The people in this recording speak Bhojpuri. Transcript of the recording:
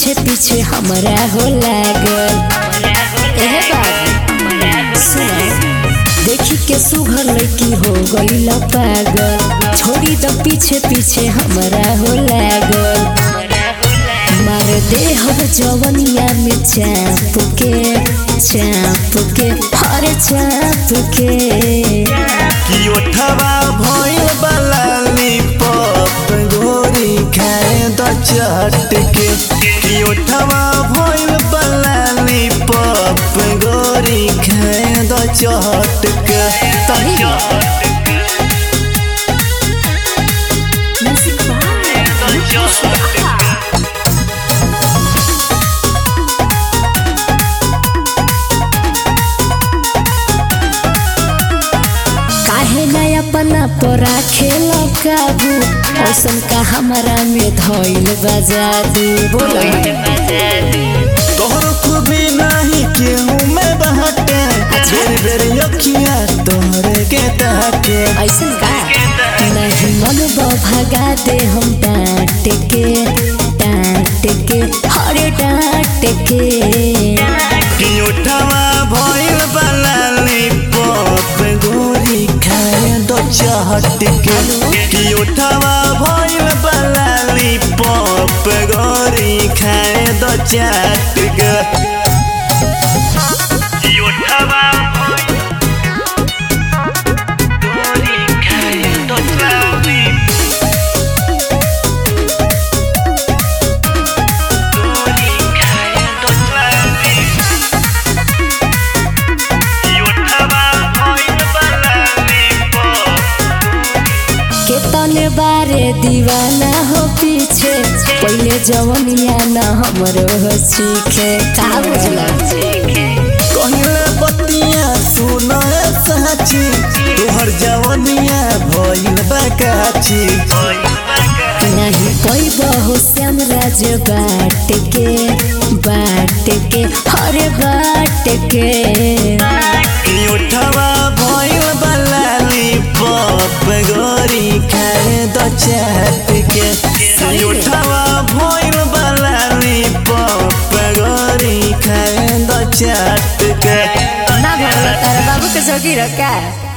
पीछे पीछे हमरा हो लागल एहे बाबू सुनो देखी के सुघर लड़की हो गई पागल छोड़ी द पीछे पीछे हमरा हो लागल मार दे हम जवनिया में चाप के चाप के हर चाप के कि ओठवा भइल बलाली पप गोरी खाए द चट के कि ओठवा भइल बलाली पप गोरी खाए द चट के सही म्यूजिक बाय काहे ना अपना पर खेल काबू औसन का हमारा में धइल बजादू बोलो तोहर खूबी नाही केहू में बहटे बेर बेर अखिया तोहरे के ताके ऐसन का नहीं मन भगा दे हम डांट के डांट के हरे डांट के कि ओठवा भइल बलाली पप गोरी खाए द चट के कि ओठवा भइल बलाली पप गोरी खाए द चट के कि ओठवा गोरी खाए द चट गोरी खाए द चट केतने बारे दीवाना हो पीछे पहले जवनिया न हमरो हो सीखे का बुझला कहले बतिया सुन साची तोहर जवनिया भइल बकाची नहीं कोई बहु श्याम राज बाट के बाट के हरे बाट के कि उठवा भइल बलाली पप गोरी खाए द चाट के कि उठवा भइल बलाली पप गोरी खाए द चाट के ना भगला तारा बाबू के जोगी रखा